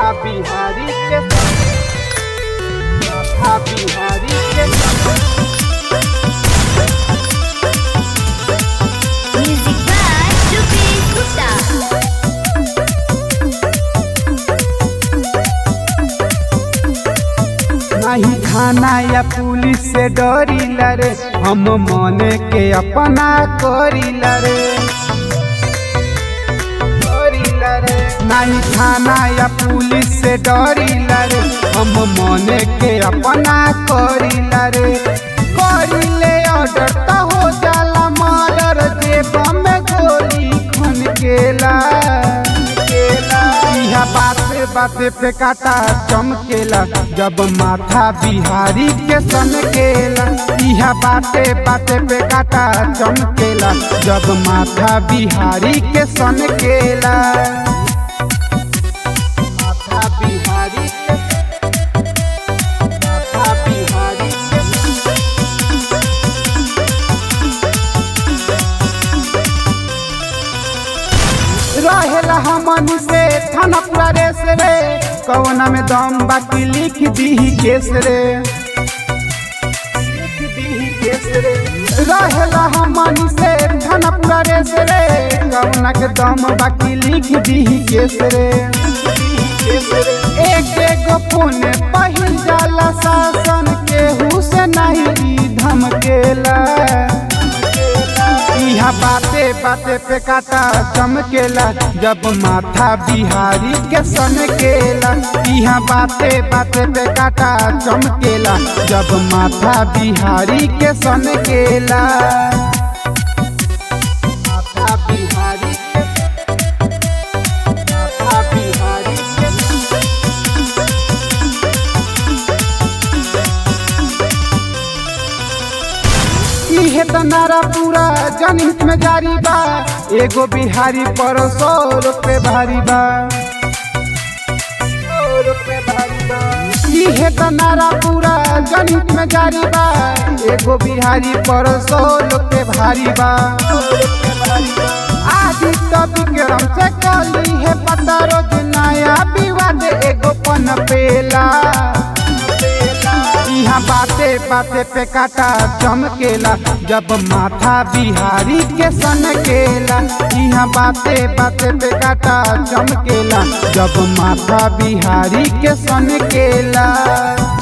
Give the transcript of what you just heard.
माथा बिहारी के माथा बिहारी के Music by Rupesh Gupta. नहीं खाना या पुलिस से डरीला रे हम मन के अपना करीला रे करीला रे नहीं खाना या पुलिस से डरीला रे हम मन के अपना करीला रे करीले ऑर्डर तो हो जाला मर्डर जेब में गोली खन केला केला इहा बाते बाते पे काटा चमकेला जब माथा बिहारी के सनकेला इहा बाते बाते पे काटा चमकेला जब माथा बिहारी के सनकेला माथा बिहारी के माथा बिहारी के रहेला हमन से थाना पूरा रेस रे कौना में दम बाकी लिख दी केस रे लिख दीही केस रे रहेला हमन से थाना पूरा रेस रे कौना के दम बाकी लिख दी केस रे एक एगो पुण्य पहिल जाला शासन केहू से नहीं धमकेला इहा बाते बाते पे काटा चमकेला जब माथा बिहारी के सनकेला इहा बाते बाते पे काटा चमकेला जब माथा बिहारी के सनकेला माथा बिहारी के माथा बिहारी के इहे त नारा पूरा जनहित में जारी बा एगो बिहारी पर सौ रुपए भारी बा सौ रुपए भारी बा। इहे त नारा पूरा जनहित में जारी बा एगो बिहारी पर सौ रुपए भारी बा आदि तो विक्रम से कली है पता रोज नया विवाद एगो पन पेला इहा बाते बाते पे काटा चमकेला जब माथा बिहारी के सनकेला इहा बाते बाते पे काटा चमकेला जब माथा बिहारी के सनकेला